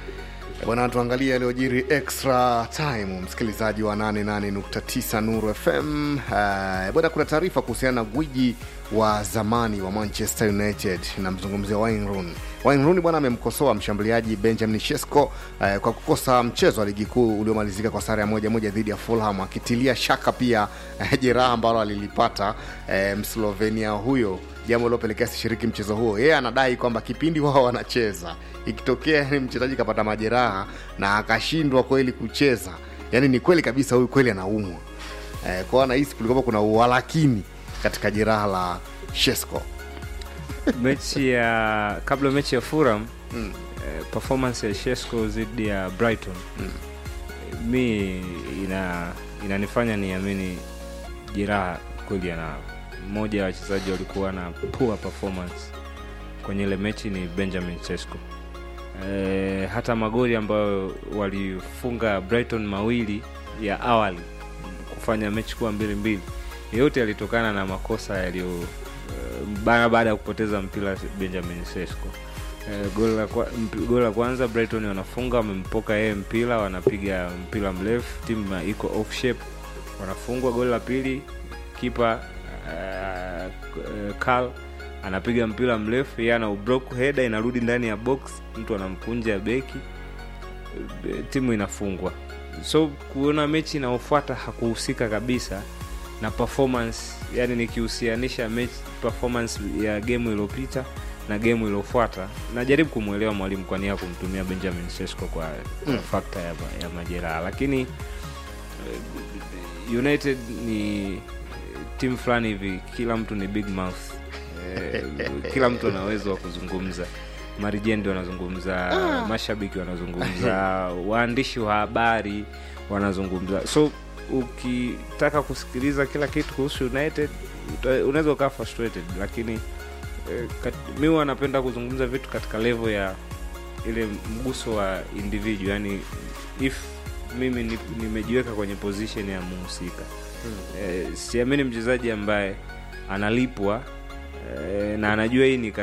bwana tuangalie yaliyojiri extra time msikilizaji wa 88.9 nuru fm uh, bwana kuna taarifa kuhusiana na gwiji wa zamani wa manchester united namzungumzia wayne rooney wayne rooney bwana amemkosoa mshambuliaji benjamin shesko uh, kwa kukosa mchezo wa ligi kuu uliomalizika kwa sare ya moja moja dhidi ya fulham akitilia shaka pia uh, jeraha ambalo alilipata uh, mslovenia huyo jambo lilopelekea sishiriki mchezo huo yeye anadai kwamba kipindi wao wanacheza ikitokea yani mchezaji kapata majeraha na akashindwa kweli kucheza yani ni kweli kabisa huyu kweli anaumwa eh, kwao anahisi kulikuwa kuna uhalakini katika jeraha la shesco mechi ya kabla mechi ya Fulham mm. eh, performance ya Shesko dhidi ya Brighton mm. mi ina inanifanya niamini jeraha kweli ana mmoja wa wachezaji walikuwa na poor performance kwenye ile mechi ni Benjamin Sesko. E, hata magoli ambayo walifunga Brighton mawili ya awali kufanya mechi kuwa mbili mbili yote yalitokana na makosa yaliyo uh, bana baada ya kupoteza mpira Benjamin Sesko. E, goli la kwa, mp- goli la kwanza Brighton wanafunga, wamempoka yeye mpira, wanapiga mpira mrefu, timu iko off shape, wanafungwa. Goli la pili kipa uh, Carl anapiga mpira mrefu, yeye ana ublock header, inarudi ndani ya box, mtu anamkunja beki, e, timu inafungwa. So kuona mechi inayofuata hakuhusika kabisa na performance, yani nikihusianisha mechi performance ya game iliyopita na game iliyofuata, najaribu kumwelewa mwalimu kwa nia ya kumtumia Benjamin Sesko kwa mm. fakta ya, ma- ya majeraha, lakini eh, United ni timu fulani hivi, kila mtu ni big mouth eh, kila mtu ana uwezo wa kuzungumza marijendi wanazungumza mashabiki wanazungumza waandishi wa habari wanazungumza so ukitaka kusikiliza kila kitu kuhusu united uta- unaweza ukaa frustrated lakini eh, kat- mi huwa napenda kuzungumza vitu katika level ya ile mguso wa individual yani if mimi ni- nimejiweka kwenye position ya muhusika eh, siamini mchezaji ambaye analipwa eh, na anajua hii ni kazi